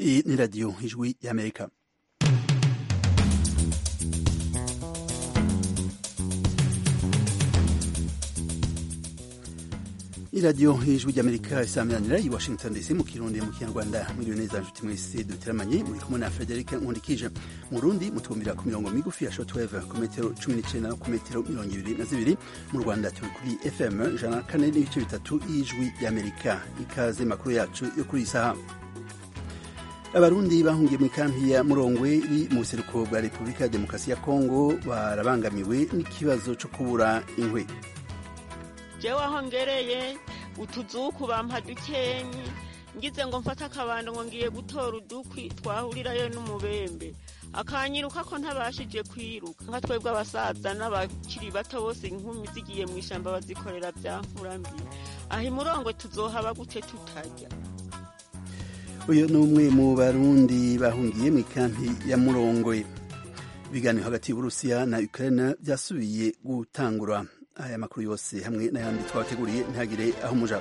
Iyi ni radiyo ijwi y'amerika iradiyo ijwi ry'amerika isaminanira i washington dc mu kirundi mu kinyarwanda mwiriwe neza nshuti mwese duteramanye muri kumwe na frederic nkundikije mu rundi mutwumvira ku mirongo migufi ya shortwave ku metero cumi n'icenda ku metero mirongo ibiri na zibiri mu rwanda turi kuri fm ijana na kane n'ibice bitatu y'ijwi ry'amerika ikaze makuru yacu yo kuri iyi saha abarundi bahungiye mu ikampi ya murongwe iri mu buseruko bwa repubulika ya demokarasi ya kongo barabangamiwe n'ikibazo co kubura inkwi jewe aho ngereye utuzuku bampa dukenyi ngize ngo mfate akabando ngo ngiye gutora udukwi twahurirayo n'umubembe akanyiruka ko ntabashije kwiruka nka twebwe abasaza n'abakiri bato bose inkumi zigiye mu ishamba bazikorera bya mfurambi aho imurongwe tuzohaba gute tutarya uyu ni umwe mu barundi bahungiye mu ikampi ya murongwe ibiganiro hagati y'uburusiya na ukraine byasubiye gutangura aya makuru yose hamwe n'ayandi twabateguriye ntihagire aho muja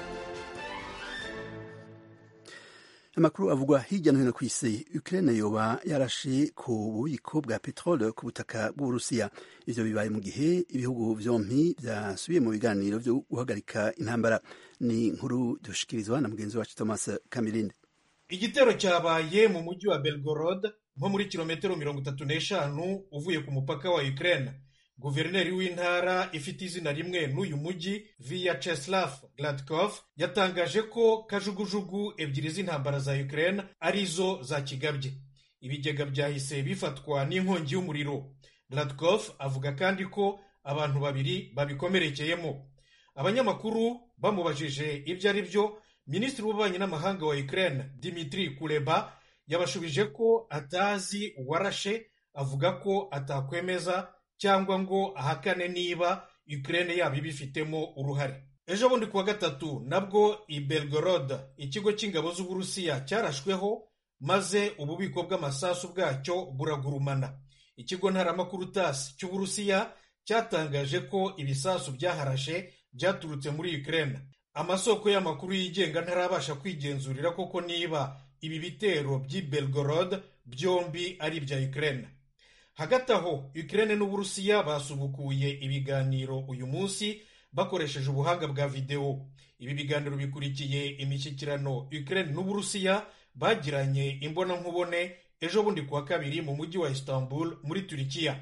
amakuru avugwa hirya no hino ku isi ukraine yoba yarashe ku bubiko bwa peterole ku butaka bw'uburusiya ivyo bibaye mu gihe ibihugu vyompi vyasubiye mu biganiro vyo guhagarika intambara ni inkuru dushikirizwa na mugenzi wacu thomas kamirinde igitero cyabaye mu mujyi wa belgorod nko muri kilometero mirongo itatu n'eshanu uvuye ku mupaka wa ukraine guverineri w'intara ifite izina rimwe n'uyu mujyi vyacheslav gladkov yatangaje ko kajugujugu ebyiri z'intambara za ukraine arizo za kigabye ibigega byahise bifatwa n'inkongi y'umuriro gladkov avuga kandi ko abantu babiri babikomerekeyemo abanyamakuru bamubajije ibyo ari byo minisitiri w'ububanyi n'amahanga wa ukraine dimitri kuleba yabashubije ko atazi uwarashe avuga ko atakwemeza cyangwa ngo ahakane niba Ukraine yaba ibifitemo uruhare ejo bundi kuwa gatatu nabwo i Belgorod ikigo cy'ingabo z'uburusiya cyarashweho maze ububiko bw'amasasu bwacyo buragurumana ikigo ntaramakuru TASS cy'uburusiya cyatangaje ko ibisasu byaharashe byaturutse muri Ukraine amasoko y'amakuru yigenga ntarabasha kwigenzurira koko niba ibi bitero by'i Belgorod byombi ari ibya Ukraine hagati aho Ukraine n'uburusiya basubukuye ibiganiro uyu munsi bakoresheje ubuhanga bwa videwo ibi biganiro bikurikiye imishyikirano Ukraine n'uburusiya bagiranye imbonankubone ejo bundi kuwa kabiri mu mujyi wa Istanbul muri Turikiya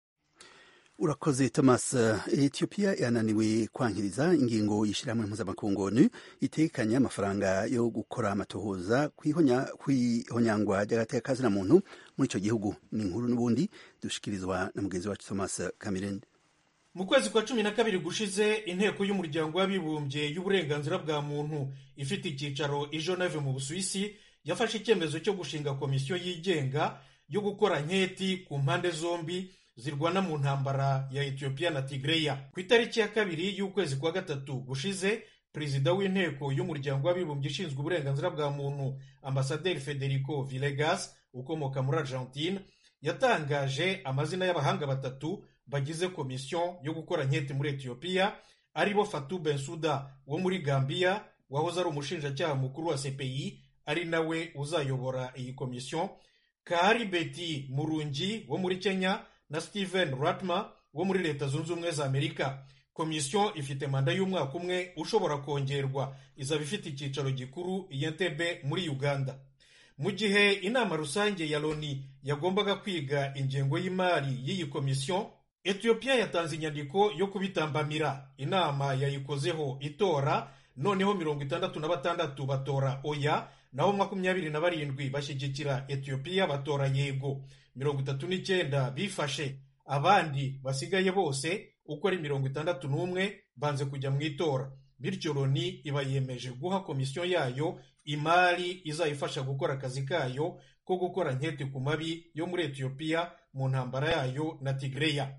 urakoze thomas ethiopia yananiwe kwankiriza ingingo y'ishyirahamwe mpuzamakungu onu itekanye amafaranga yo gukora amatohoza kw'ihonyangwa ry'agateka na muntu muri icyo gihugu ni inkuru n'ubundi dushikirizwa na mugenzi wacu thomas kamirende mu kwezi kwa cumi na kabiri gushize inteko y'umuryango w'abibumbye y'uburenganzira bwa muntu ifite icyicaro i Geneve mu busuwisi yafashe icyemezo cyo gushinga komisiyo yigenga yo gukora nketi ku mpande zombi zirwana mu ntambara ya Ethiopia na Tigreya ku itariki ya kabiri y'ukwezi kwa gatatu gushize perezida w'inteko y'umuryango w'abibumbye ishinzwe uburenganzira bwa muntu ambasaderi Federico Villegas ukomoka muri Argentine yatangaje amazina y'abahanga batatu bagize komisiyo yo gukora nketi muri Ethiopia aribo Fatou Bensouda wo muri Gambia wahoze ari umushinjacyaha mukuru wa CPI ari nawe uzayobora iyi komisiyo Kahari Beti Murungi wo muri Kenya na Steven Ratma wo muri leta zunze ubumwe za Amerika komisiyo ifite manda y'umwaka umwe ushobora kongerwa izaba ifite icyicaro gikuru i Entebbe muri Uganda mu gihe inama rusange ya Loni yagombaga kwiga ingengo y'imari y'iyi komisiyo Ethiopia yatanze inyandiko yo kubitambamira inama yayikozeho itora noneho mirongo itandatu na batandatu batora oya naho makumyabiri na barindwi bashyigikira Ethiopia batora yego mirongo itatu n'icyenda bifashe abandi basigaye bose uko ari mirongo itandatu n'umwe banze kujya mu itora bityo loni iba yemeje guha komisiyo yayo imari izayifasha gukora akazi kayo ko gukora nketi ku mabi yo muri etiyopiya mu ntambara yayo na tigreya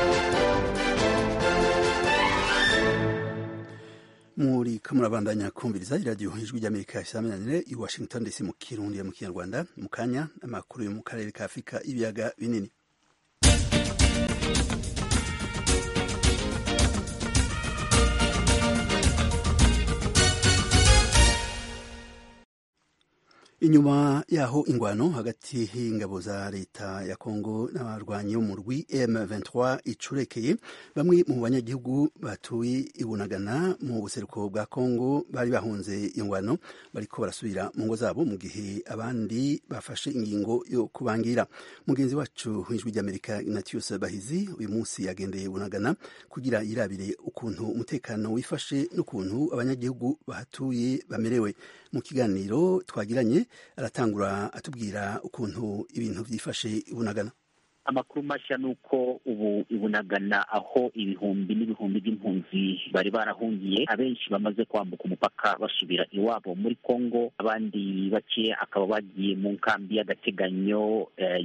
muri ko murabandanya kumviriza iradiyo ijwi ry'amerika isaminanire i washington dc mu kirundi mu kinyarwanda mu kanya amakuru yo mu karere ka afurika ibiyaga binini inyuma yaho ingwano hagati y'ingabo za leta ya kongo n'abarwanyi bo mu rwi m23 icurekeye bamwe mu banyagihugu batuye ibunagana mu buseruko bwa kongo bari bahunze iyo ngwano bariko barasubira mu ngo zabo mu gihe abandi bafashe ingingo yo kubangira mugenzi wacu w'ijwi ry'amerika ignatius bahizi uyu munsi yagendeye bunagana kugira yirabire ukuntu umutekano wifashe n'ukuntu abanyagihugu bahatuye bamerewe mu kiganiro twagiranye aratangura atubwira ukuntu ibintu byifashe ibunagana amakuru mashya ni uko ubu ibunagana aho ibihumbi n'ibihumbi by'impunzi bari barahungiye abenshi bamaze kwambuka umupaka basubira iwabo muri congo abandi bake akaba bagiye mu nkambi y'agateganyo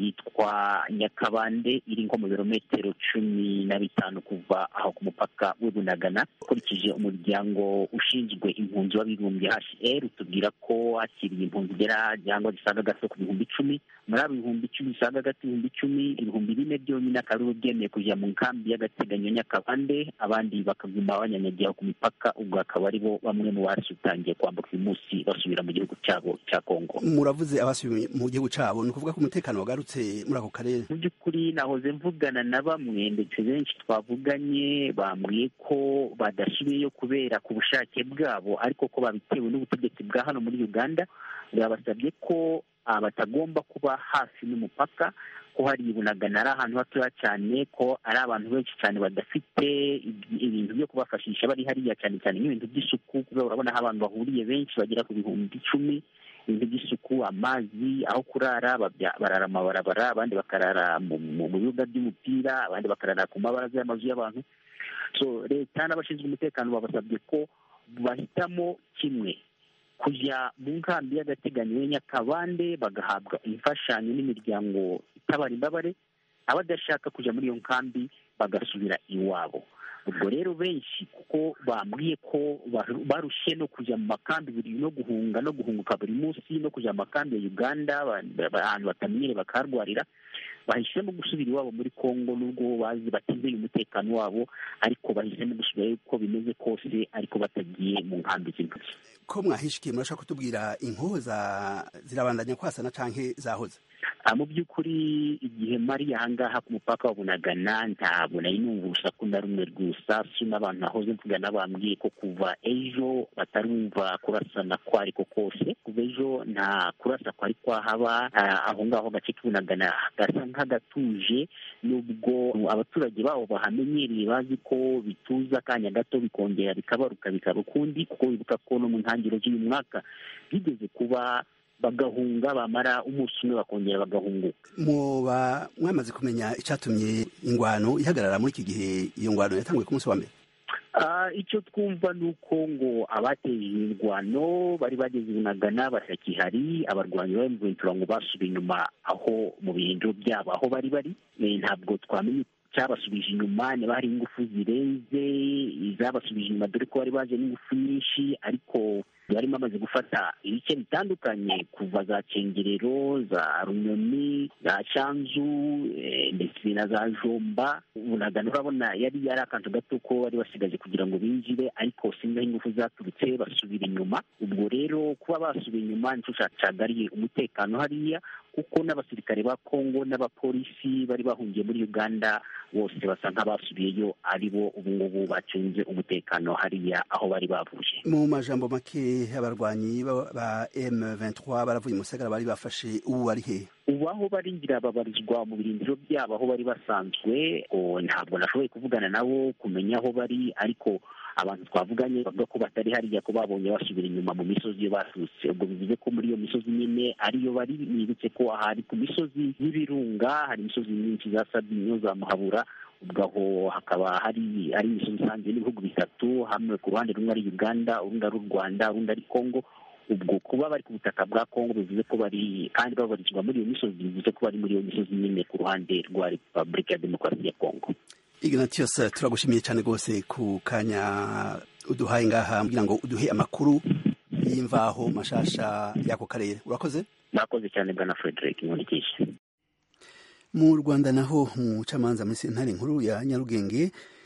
yitwa nyakabande iri nko mu birometero cumi na bitanu kuva aho ku mupaka w'ibunagana ukurikije umuryango ushinzwe impunzi w'abibumbye hr utubwira ko hakiriye impunzi zigera cyangwa zisaga gato ku bihumbi icumi muri abo bihumbi icumi bisaga gato ibihumbi icumi ibihumbi bine byonyine akaba aribo byemeye kujya mu nkambi y'agateganyo nyakabande abandi bakaguma banyanyagiye ku mipaka ubwo akaba aribo bamwe mu basutangiye kwambuka uyu munsi basubira mu gihugu cyabo cya kongo muravuze abasubiye mu gihugu cyabo ni ukuvuga ko umutekano wagarutse muri ako karere mu by'ukuri nahoze mvugana na bamwe ndetse benshi twavuganye bambwiye ko badasubiyeyo kubera ku bushake bwabo ariko ko babitewe n'ubutegetsi bwa hano muri uganda bwabasabye ko batagomba kuba hafi n'umupaka ko hari ibunagana ari ahantu hatoya cyane ko ari abantu benshi cyane badafite ibintu byo kubafashisha bari hariya cyane cyane nk'ibintu by'isuku kubera urabona aho abantu bahuriye benshi bagera ku bihumbi icumi ibintu by'isuku amazi aho kurara barara amabarabara abandi bakarara mu bibuga by'umupira abandi bakarara ku mabaraza y'amazu y'abantu so leta n'abashinzwe umutekano babasabye ko bahitamo kimwe kujya mu nkambi y'agateganyo ya nyakabande bagahabwa imfashanyo n'imiryango itabara imbabare abadashaka kujya muri iyo nkambi bagasubira iwabo ubwo rero benshi kuko bambwiye ko barushye no kujya mu makambi buri no guhunga no guhunguka buri munsi no kujya mu makambi ya uganda ahantu batamenyere bakaharwarira bahisemo gusubira iwabo muri congo nubwo bazi batizeye umutekano wabo ariko bahisemo gusubira uko bimeze kose ariko batagiye mu nkambi z'intoki ko mwahishikiye murashaka kutubwira inkoza zirabandanya kwasana canke zahoze mu by'ukuri igihe mari ahangaha ku mupaka wa bunagana ntabwo nari numva urusaku na rumwe rw'urusasu n'abantu nahoze mvugana bambwiye ko kuva ejo batarumva kurasana ko ariko kose kuva ejo nta kurasa kwari kwahaba aho ngaho gace k'ibunagana gasa nk'agatuje nubwo abaturage babo bahamenyereye bazi ko bituza akanya gato bikongera bikabaruka bikaba ukundi kuko wibuka ko no mu ntangiriro z'uyu mwaka bigeze kuba bagahunga bamara umunsi umwe bakongera bagahunguka muba mwamaze kumenya icyatumye ingwano ihagarara muri iki gihe iyo ngwano yatanguye ku munsi wa mbere icyo twumva ni uko ngo abateye imirwano bari bageze bunagana batakihari abarwanyi ba mventura ngo basubiye inyuma aho mu birindiro byabo aho bari bari ntabwo twamenye cyabasubije inyuma niba hari ingufu zirenze izabasubije inyuma dore ko bari baje n'ingufu nyinshi ariko bari bamaze gufata ibice bitandukanye kuva za cengerero za runyoni za cyanzu ndetse na za jomba bunagana urabona yari yari akantu gato ko bari basigaje kugira ngo binjire ariko sinzi aho ingufu zaturutse basubira inyuma ubwo rero kuba basubiye inyuma nicyo cyacagariye umutekano hariya kuko n'abasirikare ba kongo n'abapolisi bari bahungiye muri uganda bose basa nk'abasubiyeyo ari bo ubu ngubu bacunze umutekano hariya aho bari bavuye mu majambo make abarwanyi ba M23 baravuye musagara bari bafashe ubu bari he ubu aho bari ngira babarizwa mu birindiro byabo aho bari basanzwe ntabwo nashoboye kuvugana nabo kumenya aho bari ariko abantu twavuganye bavuga ko batari hariya ko babonye basubira inyuma mu misozi iyo baturutse ubwo bivuze ko muri iyo misozi nyine ariyo bari nibutse ko ahari ku misozi y'ibirunga hari imisozi myinshi za sabinyo za muhabura ubwo aho hakaba hari ari imisozi isanzwe n'ibihugu bitatu hamwe ku ruhande rumwe ari uganda urundi ari u rwanda urundi ari congo ubwo kuba bari ku butaka bwa congo bivuze ko bari kandi babarizwa muri iyo misozi bivuze ko bari muri iyo misozi nyine ku ruhande rwa repubulika ya demokarasi ya congo ignatius turagushimiye cyane rwose ku kanya uduhaye ngaha kugira ngo uduhe amakuru y'imvaho mashasha y'ako karere urakoze murakoze cyane bwana frederick nkurikije mu rwanda naho umucamanza muri sentare nkuru ya nyarugenge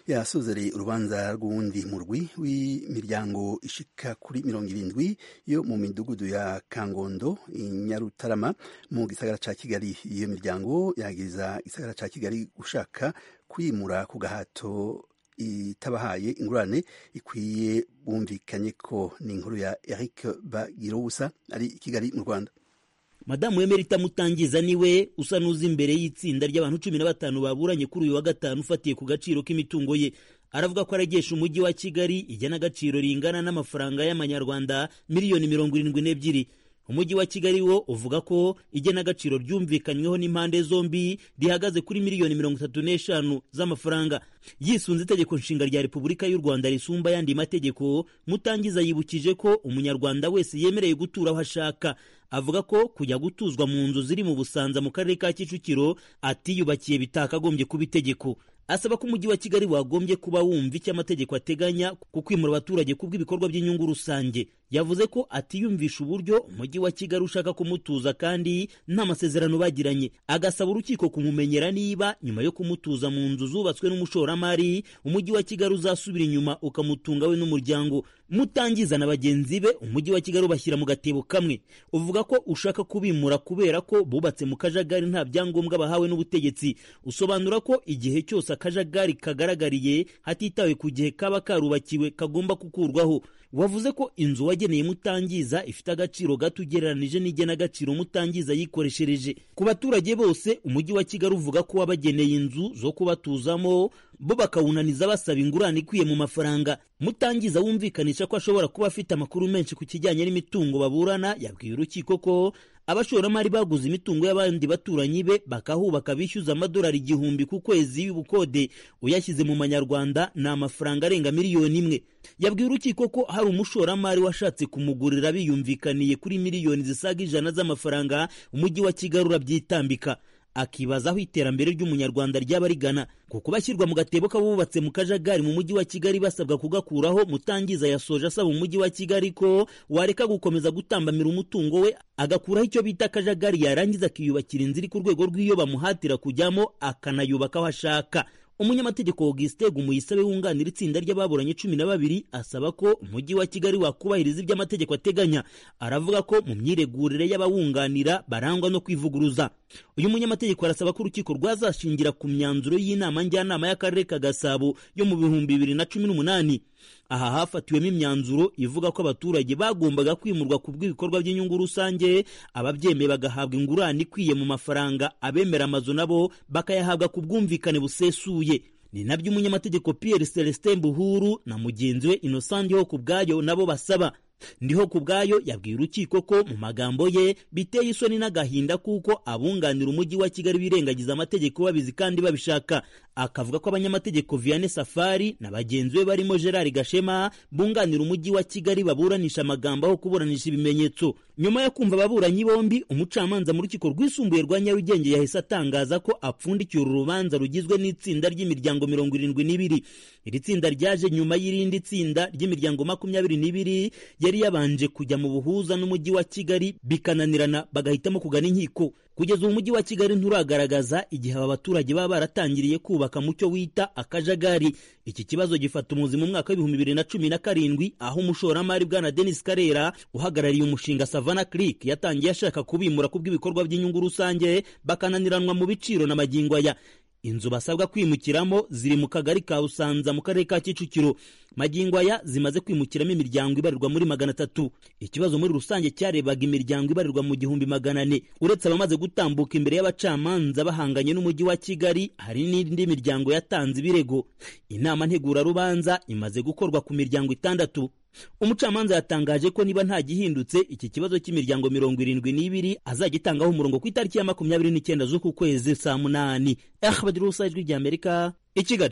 yasozereye urubanza rw'uwundi murwi w'imiryango ishika kuri mirongo irindwi yo mu midugudu ya kangondo inyarutarama mu gisagara ca kigali iyo miryango yagiriza igisagara ca kigali gushaka kwimura ku gahato itabahaye ingurane ikwiye bumvikanye ko ni inkuru ya eric bagirubusa ari i kigali mu rwanda madamu emerita mutangiza niwe usa n'uzi imbere y'itsinda ry'abantu cumi na batanu baburanye kuri uyu wa gatanu ufatiye ku gaciro k'imitungo ye aravuga ko aragesha umujyi wa kigali ijyana agaciro ringana n'amafaranga y'amanyarwanda miliyoni mirongo irindwi n'ebyiri umujyi wa kigali wo uvuga ko igenagaciro ryumvikanyweho n'impande zombi rihagaze kuri miliyoni mirongo itatu n'eshanu z'amafaranga yisunze itegeko nshinga rya repubulika y'u rwanda risumba ayandi mategeko mutangiza yibukije ko umunyarwanda wese yemereye gutura aho ashaka avuga ko kujya gutuzwa mu nzu ziri mu busanza mu karere ka kicukiro atiyubakiye bitakagombye kuba itegeko asaba ko umujyi wa kigali wagombye kuba wumva icyo amategeko ateganya ku kwimura abaturage kubw'ibikorwa by'inyungu rusange yavuze ko atiyumvisha uburyo umujyi wa kigali ushaka kumutuza kandi nta masezerano bagiranye agasaba urukiko kumumenyera niba nyuma yo kumutuza mu nzu zubatswe n'umushoramari umujyi wa kigali uzasubira inyuma ukamutunga we n'umuryango mutangiza na bagenzi be umujyi wa kigali ubashyira mu gatebo kamwe uvuga ko ushaka kubimura kubera ko bubatse mu kajagari nta byangombwa bahawe n'ubutegetsi usobanura ko igihe cyose akajagari kagaragariye hatitawe ku gihe kaba karubakiwe kagomba gukurwaho wavuze ko inzu wageneye mutangiza ifite agaciro gato ugereranije n'igenagaciro mutangiza yikoreshereje ku baturage bose umujyi wa kigali uvuga ko wabageneye inzu zo kubatuzamo bo bakawunaniza basaba ingurane ikwiye mu mafaranga mutangiza wumvikanisha ko ashobora kuba afite amakuru menshi ku kijyanye n'imitungo baburana yabwiye urukiko ko abashoramari baguze imitungo y'abandi baturanyi be bakahubaka bishyuza amadolari igihumbi ku kwezi y'ubukode uyashyize mu manyarwanda ni amafaranga arenga miliyoni imwe yabwiye urukiko ko hari umushoramari washatse kumugurira biyumvikaniye kuri miliyoni zisaga ijana z'amafaranga umujyi wa kigali urabyitambika akibaza aho iterambere ry'umunyarwanda ryaba rigana kuko bashyirwa mu gatebo k'abubatse mu kajagari mu mujyi wa kigali basabwa kugakuraho mutangiza yasoje asaba umujyi wa kigali ko wareka gukomeza gutambamira umutungo we agakuraho icyo bita akajagari yarangiza akiyubakira inzu iri ku rwego rw'iyo bamuhatira kujyamo akanayubaka aho ashaka umunyamategeko Augustin Gumuyisabe wunganira itsinda ry'ababuranye cumi na babiri asaba ko umujyi wa Kigali wakubahiriza ibyo amategeko ateganya aravuga ko mu myiregurire y'abawunganira barangwa no kwivuguruza uyu munyamategeko arasaba ko urukiko rwazashingira ku myanzuro y'inama njyanama y'akarere ka Gasabo yo mu bihumbi bibiri na cumi n'umunani aha hafatiwemo imyanzuro ivuga ko abaturage bagombaga kwimurwa ku bw'ibikorwa by'inyungu rusange ababyemeye bagahabwa ingurane ikwiye mu mafaranga abemera amazu nabo bakayahabwa ku bwumvikane busesuye ni nabyo umunyamategeko Pierre Celestin Buhuru na mugenzi we Innocent ho ku bwayo nabo basaba ndiho ku bwayo yabwiye urukiko ko mu magambo ye biteye isoni n'agahinda kuko abunganira umujyi wa kigali birengagiza amategeko babizi kandi babishaka akavuga ko abanyamategeko Vianney Safari na bagenzi be barimo Gerard Gashema bunganira umujyi wa kigali baburanisha amagambo aho kuburanisha ibimenyetso nyuma yo kumva ababuranyi bombi umucamanza mu rukiko rwisumbuye rwa Nyarugenge yahise atangaza ko apfundikiye uru rubanza rugizwe n'itsinda ry'imiryango mirongo irindwi n'ibiri iri tsinda ryaje nyuma y'irindi tsinda ry'imiryango makumyabiri n'ibiri yari yabanje kujya mu buhuza n'umujyi wa Kigali bikananirana bagahitamo kugana inkiko kugeza ubu umujyi wa Kigali nturagaragaza igihe aba baturage baba baratangiriye kubaka mu cyo wita akajagari iki kibazo gifata umuzi mu mwaka w'ibihumbi bibiri na cumi na karindwi aho umushoramari bwana Denis Karera uhagarariye umushinga Savannah Creek yatangiye ashaka kubimura ku bw'ibikorwa by'inyungu rusange bakananiranwa mu biciro na magingo aya inzu basabwa kwimukiramo ziri mu kagari ka Busanza mu karere ka Kicukiro magingo aya zimaze kwimukiramo imiryango ibarirwa muri magana atatu ikibazo muri rusange cyarebaga imiryango ibarirwa mu gihumbi magana ane uretse abamaze gutambuka imbere y'abacamanza bahanganye n'umujyi wa Kigali hari n'indi miryango yatanze ibirego inama ntegurarubanza imaze gukorwa ku miryango itandatu umucamanza yatangaje ko niba nta gihindutse iki kibazo cy'imiryango mirongo irindwi n'ibiri azagitangaho umurongo ku itariki ya makumyabiri n'icyenda z'uku kwezi saa munani ahbadirusa ijwi ry'amerika i kigali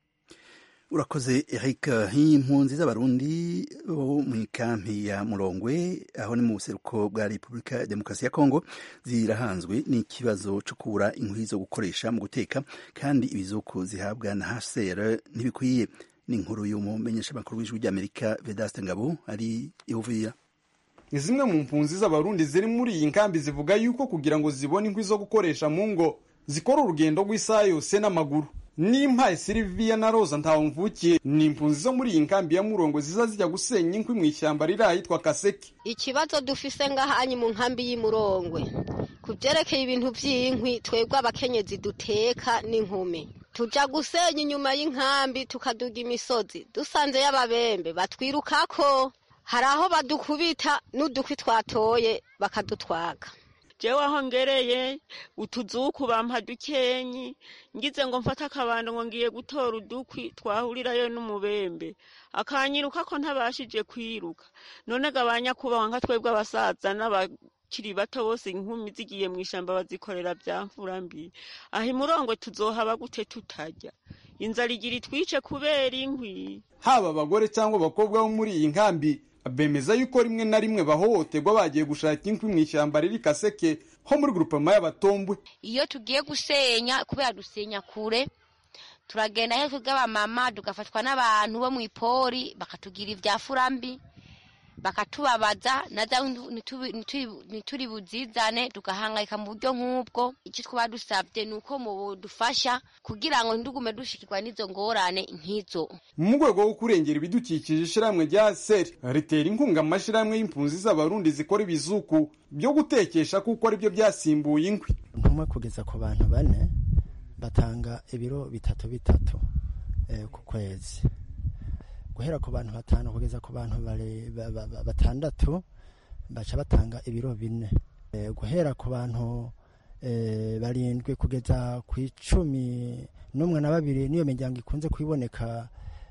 urakoze eric impunzi z'abarundi bo mu ikampi ya murongwe aho ni mu buseruko bwa repubulika ya demokarasi ya kongo zirahanzwe n'ikibazo cyo kubura inkwi zo gukoresha mu guteka kandi ibizuku zihabwa na hcr ntibikwiye ni inkuru y'umumenyeshamakuru w'ijwi ry'amerika vedaste ngabo ari iwuvira ni zimwe mu mpunzi z'abarundi ziri muri iyi nkambi zivuga yuko kugira ngo zibone inkwi zo gukoresha mu ngo zikora urugendo rw'isaha yose n'amaguru n'impaye siliviya na roza ntawumvukiye ni impunzi zo muri iyi nkambi ya murongo ziza zijya gusenya inkwi mu ishyamba riri ahitwa kaseke ikibazo dufise ngahanyi mu nkambi y'imurongwe ku byerekeye ibintu by'inkwi twebwe abakenyezi duteka n'inkumi tuja gusenya inyuma y'inkambi tukaduga imisozi dusanze y'ababembe batwirukako hari aho badukubita n'udukwi twatoye bakadutwaga jewe aho ngereye utuzuku bampa dukenyi ngize ngo mfate akabando ngo ngiye gutora udukwi twahurirayo n'umubembe akanyiruka ko ntabashije kwiruka none gabanya kubaho nka twebwe abasaza n'abakiri bato bose inkumi zigiye mu ishamba bazikorera bya mfura mbi aho imurongo tuzohaba gute tutajya inzara igira itwice kubera inkwi haba abagore cyangwa abakobwa bo muri iyi nkambi bemeza yuko rimwe na rimwe bahohoterwa bagiye gushaka inkwi mu ishyamba riri kaseke ho muri grupema y'abatombwe iyo tugiye gusenya kubera dusenya kure turagenda he twebwe tugafatwa n'abantu bo mu ipori bakatugira ibya furambi bakatubabaza naza ntituri buzizane tugahangayika mu buryo nk'ubwo icyo twaba dusabye ni uko mudufasha kugira ngo ntidugume dushikirwa n'izo ngorane nk'izo mu rwego rwo kurengera ibidukikije ishyirahamwe rya seri ritera inkunga amashyirahamwe y'impunzi z'abarundi zikora ibizuku byo gutekesha kuko aribyo byasimbuye inkwi ntumwe kugeza ku bantu bane batanga ibiro bitatu bitatu ku kwezi guhera ku bantu batanu kugeza ku bantu batandatu baca batanga ibiro bine guhera ku bantu barindwi kugeza ku icumi n'umwe na babiri niyo miryango ikunze kuboneka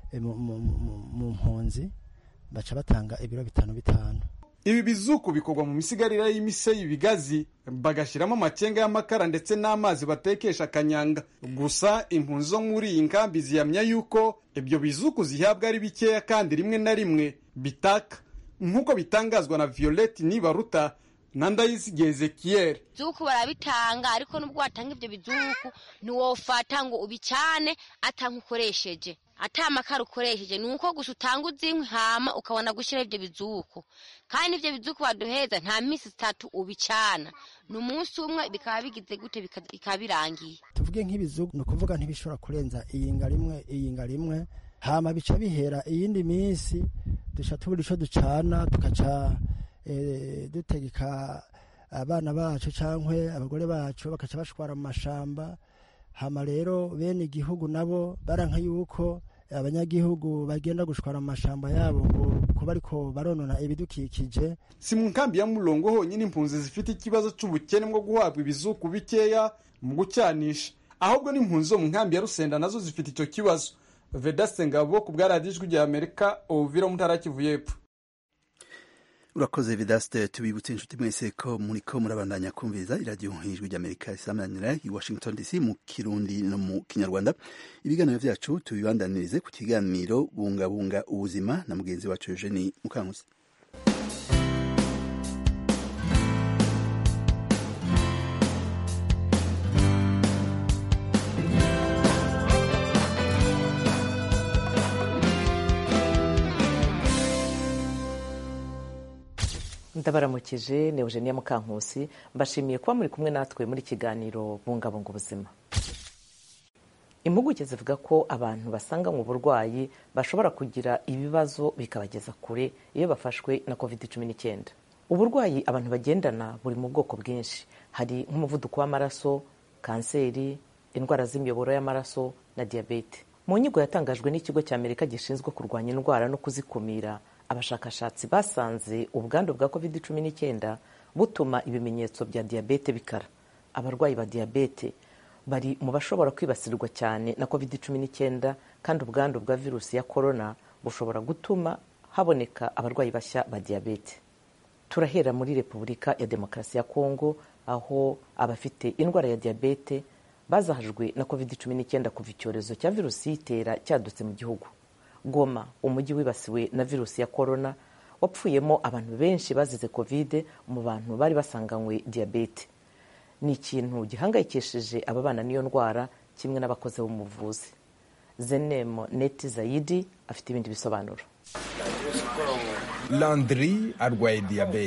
mu mpunzi baca batanga ibiro bitanu bitanu ibi bizuku bikorwa mu misigarira y'imise y'ibigazi bagashyiramo amakenga y'amakara ndetse n'amazi batekesha akanyanga gusa impunzi zo muri iyi nkambi zihamya yuko ibyo bizuku zihabwa ari bikeya kandi rimwe na rimwe bitaka nk'uko bitangazwa na violette nibaruta na ndayizige ezekiyeri bizuku barabitanga ariko nubwo watanga ibyo bizuku ntiwofata ngo ubicane atank'ukoresheje ata amakara ukoresheje ni uko gusa utanga uzinkwi hama ukabona gushyiraho ibyo bizuku kandi ibyo bizuku baduheza nta minsi itatu ubicana ni umunsi umwe bikaba bigize gute bikaba birangiye tuvuge nk'ibizuku ni ukuvuga ntibishobora kurenza iyinga rimwe iyinga rimwe hama bica bihera iyindi minsi duca tubura icyo ducana tugaca dutegeka abana bacu cyangwa abagore bacu bakaca bashwara mu mashamba hama rero bene igihugu nabo baranka yuko abanyagihugu bagenda gushwara mu mashamba yabo ngo kuba ariko baronona ibidukikije si mu nkambi ya murongo honyine impunzi zifite ikibazo cy'ubukene bwo guhabwa ibizuku bikeya mu gucyanisha ahubwo n'impunzi zo mu nkambi ya rusenda nazo zifite icyo kibazo vedaste ngabo ku bwa radiyo ijwi rya amerika ovira mutara kivu y'epfo urakoze vidaste tubibutse inshuti mwese ko muriko murabandanya kumviriza iradiyo ijwi ry'amerika isamanira i washington dc mu kirundi no mu kinyarwanda ibiganiro vyacu tubibandanirize ku kiganiro bungabunga ubuzima na mugenzi wacu eugeni mukankusi ndabaramukije ni eugenia mukankusi mbashimiye kuba muri kumwe natwe muri kiganiro bungabunga ubuzima impuguke zivuga ko abantu basanga mu burwayi bashobora kugira ibibazo bikabageza kure iyo bafashwe na covid cumi n'icyenda uburwayi abantu bagendana buri mu bwoko bwinshi hari nk'umuvuduko w'amaraso kanseri indwara z'imiyoboro y'amaraso na diyabete mu nyigo yatangajwe n'ikigo cy'amerika gishinzwe kurwanya indwara no kuzikumira abashakashatsi basanze ubwandu bwa covid cumi n'icyenda butuma ibimenyetso bya diyabete bikara abarwayi ba diyabete bari mu bashobora kwibasirwa cyane na covid cumi n'icyenda kandi ubwandu bwa virusi ya korona bushobora gutuma haboneka abarwayi bashya ba diyabete turahera muri repubulika ya demokarasi ya kongo aho abafite indwara ya diyabete bazahajwe na covid cumi n'icyenda kuva icyorezo cya virusi yitera cyadutse mu gihugu goma umujyi wibasiwe na virusi ya korona wapfuyemo abantu benshi bazize kovide mu bantu bari basanganywe diyabete ni ikintu gihangayikishije ababana n'iyo ndwara kimwe n'abakozi b'umuvuzi zenemo neti zayidi afite ibindi bisobanuro landry arwaye diyabete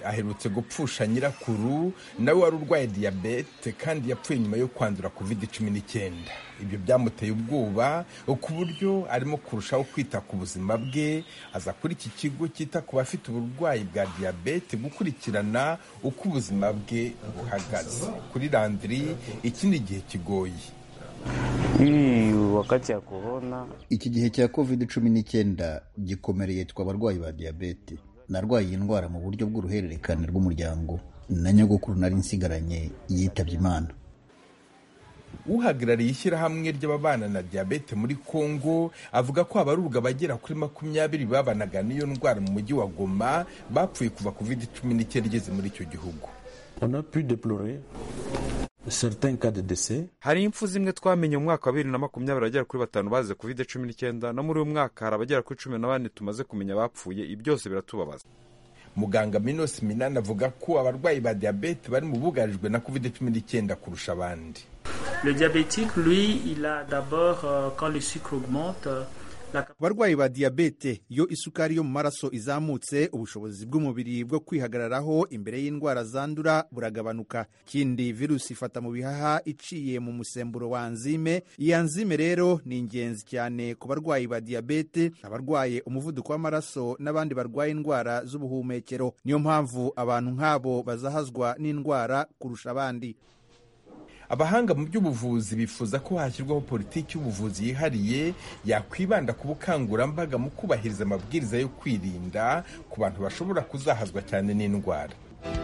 aherutse gupfusha nyirakuru nawe wari urwaye diyabete kandi yapfuye nyuma yo kwandura covid cumi n'icyenda ibyo byamuteye ubwoba ku buryo arimo kurushaho kwita ku buzima bwe aza kuri iki kigo cyita ku bafite uburwayi bwa diyabete gukurikirana uko ubuzima bwe buhagaze kuri landiri iki ni igihe kigoye hii wakati ya korona iki gihe cya covid cumi n'icyenda gikomereye twe abarwayi ba diyabete narwaye iyi ndwara mu buryo bw'uruhererekane rw'umuryango na nyogokuru nari nsigaranye yitabye imana uhagarariye ishyirahamwe ry'ababana na diyabete muri kongo avuga ko abarurwa bagera kuri makumyabiri babanaga n'iyo ndwara mu mujyi wa goma bapfuye kuva covid cumi n'icyenda igeze muri icyo gihugu on a pu déplorer certains cas de décès hari impfu zimwe twamenye mu mwaka wa bibiri na makumyabiri abagera kuri batanu bazize covid cumi n'icyenda no muri uyu mwaka hari abagera kuri cumi na bane tumaze kumenya bapfuye ibi byose biratubabaza muganga minos minani avuga ko abarwayi ba diyabete bari mu bugarijwe na covid cumi n'icyenda kurusha abandi Le diabétique, lui, il a d'abord, euh, quand le sucre augmente, ku barwayi ba diyabete iyo isukari yo mu maraso izamutse ubushobozi bw'umubiri bwo kwihagararaho imbere y'indwara zandura buragabanuka ikindi virusi ifata mu bihaha iciye mu musemburo wa anzime iyi anzime rero ni ingenzi cyane ku barwayi ba diyabete abarwaye umuvuduko w'amaraso n'abandi barwaye indwara z'ubuhumekero niyo mpamvu abantu nk'abo bazahazwa n'indwara kurusha abandi abahanga mu by'ubuvuzi bifuza ko hashyirwaho politiki y'ubuvuzi yihariye yakwibanda ku bukangurambaga mu kubahiriza amabwiriza yo kwirinda ku bantu bashobora kuzahazwa cyane n'indwara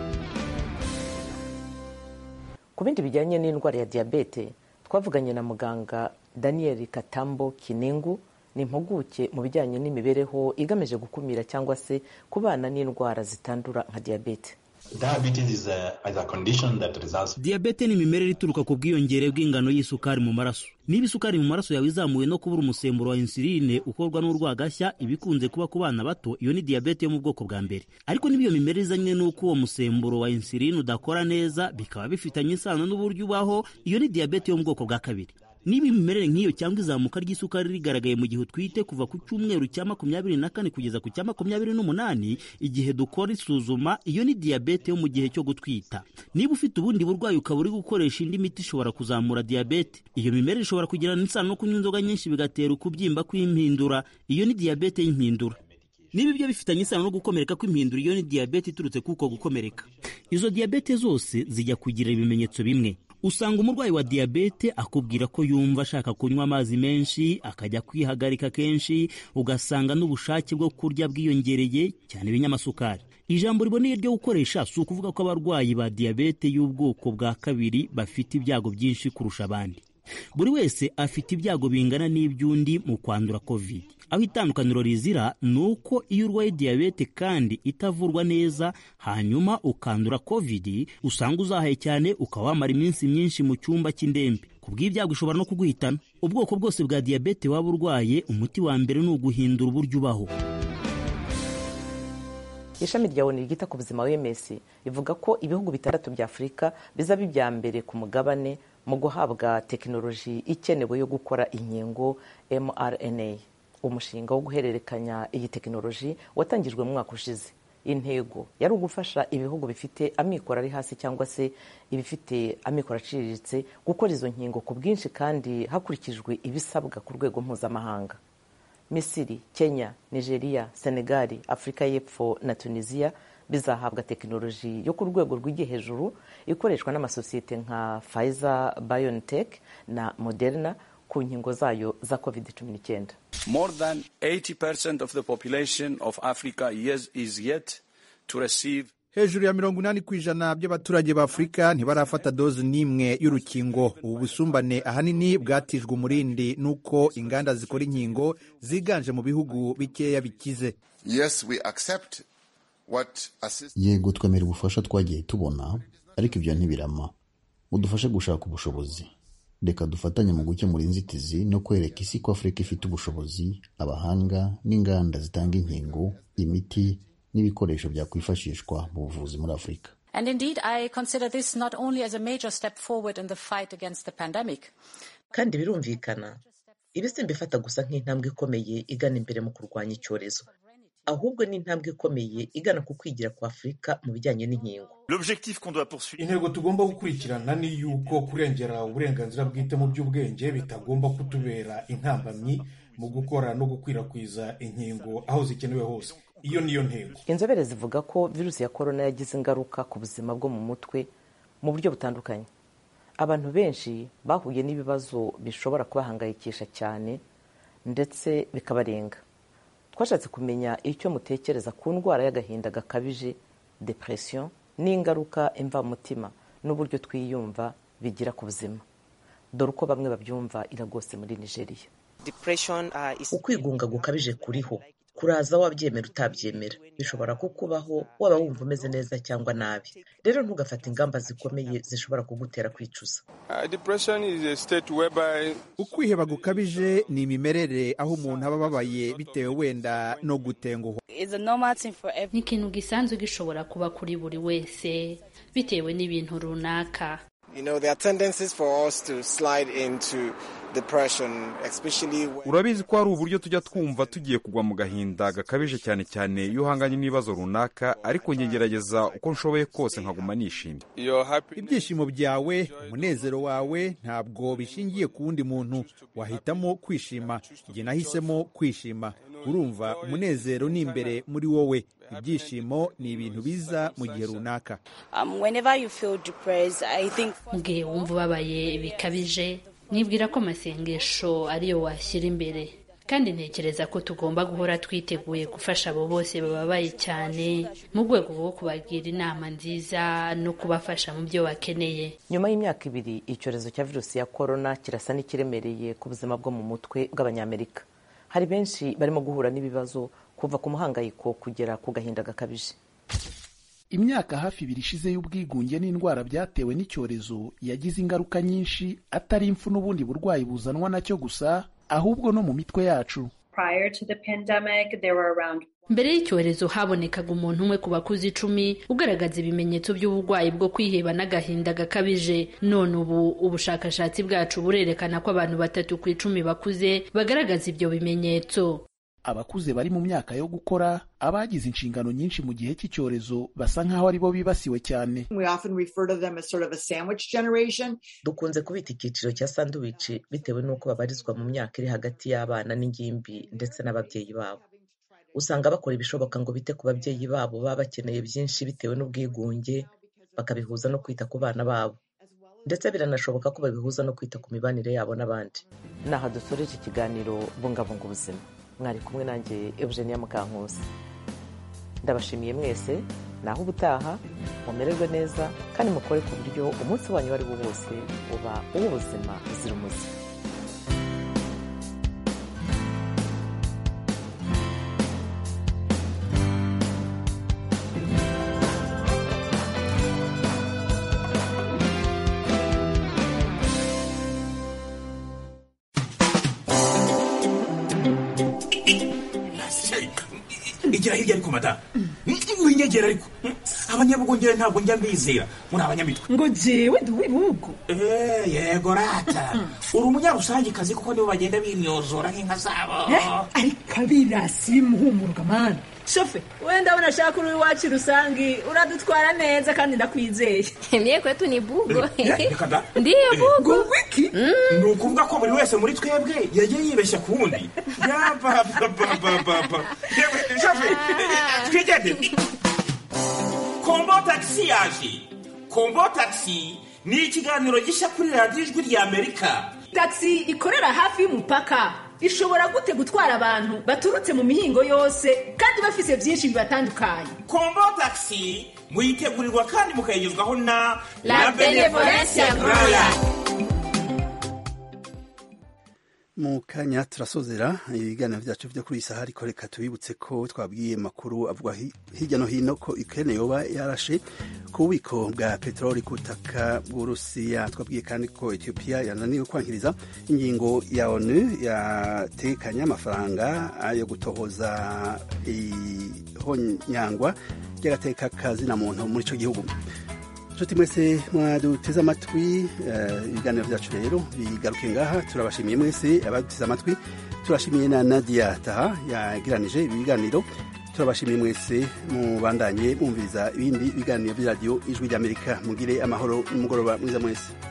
ku bindi bijyanye n'indwara ya diyabete twavuganye na muganga daniel katambo kinengu ni impuguke mu bijyanye n'imibereho igamije gukumira cyangwa se kubana n'indwara zitandura nka diyabete diyabete ni imimerere ituruka ku bwiyongere bw'ingano y'isukari mu maraso niba isukari mu maraso yawe izamuwe no kubura umusemburo wa insuline ukorwa n'urwagashya ibikunze kuba ku bana bato iyo ni diyabete yo mu bwoko bwa mbere ariko niba iyo mimerere izanye n'uko uwo musemburo wa insuline udakora neza bikaba bifitanye isano n'uburyo ubaho iyo ni diyabete yo mu bwoko bwa kabiri niba imimerere nk'iyo cyangwa izamuka ry'isukari rigaragaye mu gihe utwite kuva ku cyumweru cya makumyabiri na kane kugeza ku cya makumyabiri n'umunani igihe dukora isuzuma iyo ni diyabete yo mu gihe cyo gutwita niba ufite ubundi burwayi ukaba uri gukoresha indi miti ishobora kuzamura diyabete iyo mimerere ishobora kugirana isano no kunywa inzoga nyinshi bigatera ukubyimba kw'impindura iyo ni diyabete y'impindura niba ibyo bifitanye isano no gukomereka kw'impindura iyo ni diyabete iturutse kuko gukomereka izo diyabete zose zijya kugira ibimenyetso bimwe usanga umurwayi wa diyabete akubwira ko yumva ashaka kunywa amazi menshi akajya kwihagarika kenshi ugasanga n'ubushake bwo kurya bwiyongereye cyane ibinyamasukari ijambo riboneye ryo gukoresha si ukuvuga ko abarwayi ba diyabete y'ubwoko bwa kabiri bafite ibyago byinshi kurusha abandi buri wese afite ibyago bingana n'iby'undi mu kwandura covid aho itandukaniro rizira ni uko iyo urwaye diyabete kandi itavurwa neza hanyuma ukandura covid usanga uzahaye cyane ukaba wamara iminsi myinshi mu cyumba cy'indembe ku bw'ibyago ishobora no kuguhitana ubwoko bwose bwa diyabete waba urwaye umuti wa mbere ni uguhindura uburyo ubaho ishami rya oni ryita ku buzima wms rivuga ko ibihugu bitandatu bya afurika bizaba ibya mbere ku mugabane mu guhabwa tekinoloji ikenewe yo gukora inkingo mrna umushinga wo guhererekanya iyi tekinoloji watangijwe mu mwaka ushize intego yari ugufasha ibihugu bifite amikoro ari hasi cyangwa se ibifite amikoro aciriritse gukora izo nkingo ku bwinshi kandi hakurikijwe ibisabwa ku rwego mpuzamahanga misiri kenya nigeria senegali afurika y'epfo na tunisiya bizahabwa tekinoloji yo ku rwego rw'igihe hejuru ikoreshwa n'amasosiyete nka Pfizer BioNTech na Moderna ku nkingo zayo za covid 19 More than 80% of the population of Africa is, is yet to receive hejuru ya mirongo inani ku ijana by'abaturage ba afurika ntibarafata dozi n'imwe y'urukingo ubu busumbane ahanini bwatijwe umurindi n'uko inganda zikora inkingo ziganje mu bihugu bikeya bikize yes, we accept what yego twemera ubufasha twagiye tubona ariko ibyo ntibirama udufashe gushaka ubushobozi reka dufatanye mu gukemura inzitizi no kwereka isi ko afurika ifite ubushobozi abahanga n'inganda zitanga inkingo imiti n'ibikoresho byakwifashishwa mu buvuzi muri afurika And indeed, I consider this not only as a major step forward in the fight against the pandemic. kandi birumvikana ibi simbifata gusa nk'intambwe ikomeye igana imbere mu kurwanya icyorezo ahubwo ni intambwe ikomeye igana ku kwigira kwa afurika mu bijyanye n'inkingo intego tugomba gukurikirana ni yuko kurengera uburenganzira bwite mu by'ubwenge bitagomba kutubera intambamyi mu gukora no gukwirakwiza inkingo aho zikenewe hose iyo niyo ntego inzobere zivuga ko virusi ya korona yagize ingaruka ku buzima bwo mu mutwe mu buryo butandukanye abantu benshi bahuye n'ibibazo bishobora kubahangayikisha cyane ndetse bikabarenga twashatse kumenya icyo mutekereza ku ndwara y'agahinda gakabije depression n'ingaruka imvamutima n'uburyo twiyumva bigira ku buzima dore uko bamwe babyumva iragose muri nigeria ukwigunga gukabije kuriho kuraza wabyemera utabyemera bishobora kukubaho waba wumva umeze neza cyangwa nabi rero ntugafate ingamba zikomeye zishobora kugutera kwicuza ukwiheba gukabije ni imimerere aho umuntu aba ababaye bitewe wenda no gutenguhwa ni ikintu gisanzwe gishobora kuba kuri buri wese bitewe n'ibintu runaka You know, there are tendencies for us to slide into depression, especially when... urabizi ko hari uburyo tujya twumva tugiye kugwa mu gahinda gakabije cyane cyane iyo uhanganye n'ibibazo runaka ariko ngegerageza uko nshoboye kose nkaguma nishimye ibyishimo byawe umunezero wawe ntabwo bishingiye ku wundi muntu wahitamo kwishima igihe nahisemo kwishima urumva umunezero ni imbere muri wowe ibyishimo ni ibintu biza mu gihe runaka mu gihe wumva ubabaye bikabije nibwira ko amasengesho ariyo washyira imbere kandi ntekereza ko tugomba guhora twiteguye gufasha abo bose bababaye cyane mu rwego rwo kubagira inama nziza no kubafasha mu byo bakeneye nyuma y'imyaka ibiri icyorezo cya virusi ya korona kirasa n'ikiremereye ku buzima bwo mu mutwe bw'abanyamerika hari benshi barimo guhura n'ibibazo kuva ku muhangayiko kugera ku gahinda gakabije imyaka hafi ibiri ishize y'ubwigunge n'indwara byatewe n'icyorezo yagize ingaruka nyinshi atari impfu n'ubundi burwayi buzanwa nacyo gusa ahubwo no mu mitwe yacu mbere y'icyorezo habonekaga umuntu umwe ku bakuze icumi ugaragaza ibimenyetso by'uburwayi bwo kwiheba n'agahinda gakabije none ubu ubushakashatsi bwacu burerekana ko abantu batatu ku icumi bakuze bagaragaza ibyo bimenyetso abakuze bari mu myaka yo gukora abagize inshingano nyinshi mu gihe cy'icyorezo basa nk'aho ari bo bibasiwe cyane dukunze kubita icyiciro cya sanduwici bitewe n'uko babarizwa mu myaka iri hagati y'abana n'ingimbi ndetse n'ababyeyi babo usanga bakora ibishoboka ngo bite ku babyeyi babo baba bakeneye byinshi bitewe n'ubwigunge bakabihuza no kwita ku bana babo ndetse biranashoboka ko babihuza no kwita ku mibanire yabo n'abandi ni aha dusoreje ikiganiro bungabunga ubuzima mwari kumwe nanjye eugenia mukankusi ndabashimiye mwese naho ubutaha mumererwe neza kandi mukore ku buryo umunsi wanyu uwo ari wo wose uba uw'ubuzima buzira umuze igira hirya ariko madamu winyegera ariko abanyabugongera ntabwo njya mbizera muri abanyamitwe ngo jewe ndi uw'ibihugu yego rata uri umunyarusangikazi kuko nibo bagenda bimyozora nk'inka zabo ariko abirasi bimuhumuruka mani shofe we ndabona ashaka uri iwacu rusangi uradutwara neza kandi ndakwizeye mye kwetu ni bugo ndiyo bugo wiki ni ukuvuga ko buri wese muri twebwe yagiye yibeshya ku wundi yapapapapapa shofe twigende kombo tagisi yaje kombo tagisi ni ikiganiro gishya kuri radiyo ijwi rya amerika tagisi ikorera hafi y'umupaka ishobora gute gutwara abantu baturutse mu mihingo yose kandi bafise byinshi bibatandukanye kombo tagisi muyitegurirwa kandi mukayigezwaho na la benevolencia roya mu kanya turasozera ibiganiro byacu byo kuri iyi saha ariko reka tubibutse ko twabwiye makuru avuga hirya no hino ko Ukraine yoba yarashe ku bubiko bwa peteroli ku butaka bw'urusiya twabwiye kandi ko Ethiopia yananiwe kwankiriza ingingo ya ONU yatekanye amafaranga yo gutohoza ihonyangwa ry'agateka kazina muntu muri icyo gihugu nshuti mwese mwaduteze amatwi ibiganiro byacu rero bigaruke ngaha turabashimiye mwese abaduteze amatwi turashimiye na nadia taha yagiranije ibi biganiro turabashimiye mwese mubandanye mwumviriza ibindi biganiro by'iradiyo ijwi ry'amerika mugire amahoro n'umugoroba mwiza mwese